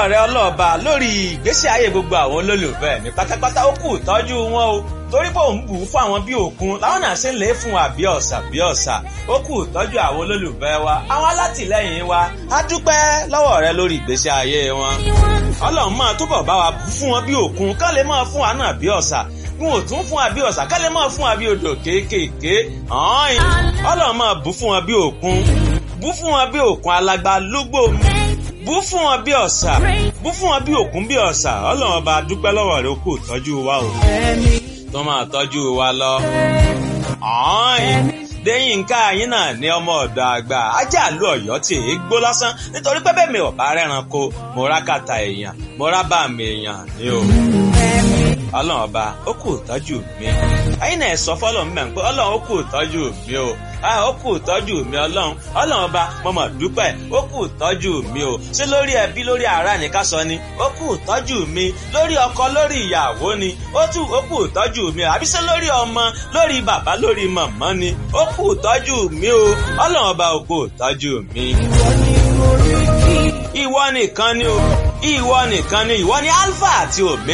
lọ́wọ́ rẹ ọlọ́ọ̀ba lórí ìgbésí ayé gbogbo àwọn olólùfẹ́ mi pátápátá ó kù tọ́jú wọn o torí pé òun bù ú fún àwọn bí òkun làwọn náà ṣe ń lè fún wa bí ọ̀sà bí ọ̀sà ó kù tọ́jú àwọn olólùfẹ́ wa àwọn alátìlẹ́yìn wa á dúpẹ́ lọ́wọ́ rẹ lórí ìgbésí ayé wọn ọlọ́run máa túbọ̀ bá wa bù fún wọn bí òkun ká lè máa fún wa náà bí ọ̀sà n ò tún fún wa bí ọ̀sà ká lè máa fún wa bí odò kéékèèké ọ̀hún ọlọ́run máa bù fún wọn bí òkun bù fún wọn bí òkun alágbá lúgbò bú fún wọn bí ọ̀sà bú fún wọn bí òkun bí ọ̀sà ọlọ́run ọba dúpẹ́ lọ́wọ́ rẹ ó kù tọ́jú wa o tó máa tọ́jú wa lọ. Déyìnká yín náà ní ọmọ ọ̀dọ̀ àgbà ajá àlú ọ̀yọ́ tí èé gbó lásán nítorí pé bẹ́ẹ̀ mi ò bá rẹ́ranko mo rá kàtà èèyàn mo rá bá mi èèyàn ní o. Ọlọ́run ọba ó kù tọ́jú mi. Ẹyin náà sọ fọ́lọ́run mẹ́rin pé Ọlọ́run ó kù tọ́jú mi o. Ó kù tọ́jú mi Ọlọ́run. Ọlọ́run ọba mo mọ̀ dúpẹ́ ó kù tọ́jú mi o. Ṣé lórí ẹbí lórí ará ni ká sọ ni? Ó kù tọ́jú mi. Lórí ọkọ lórí ìyàwó ni. Ó tù ó kù tọ́jú mi o. Àbí ṣé lórí ọmọ lórí bàbá lórí màmá ni? Ó kù tọ́jú mi o. Ọlọ́run ọba ó kù tọ́jú mi. Ìwọ nìkan ni o. Ìwọ nìkan ni ìwọ ni Alpha àti Omega.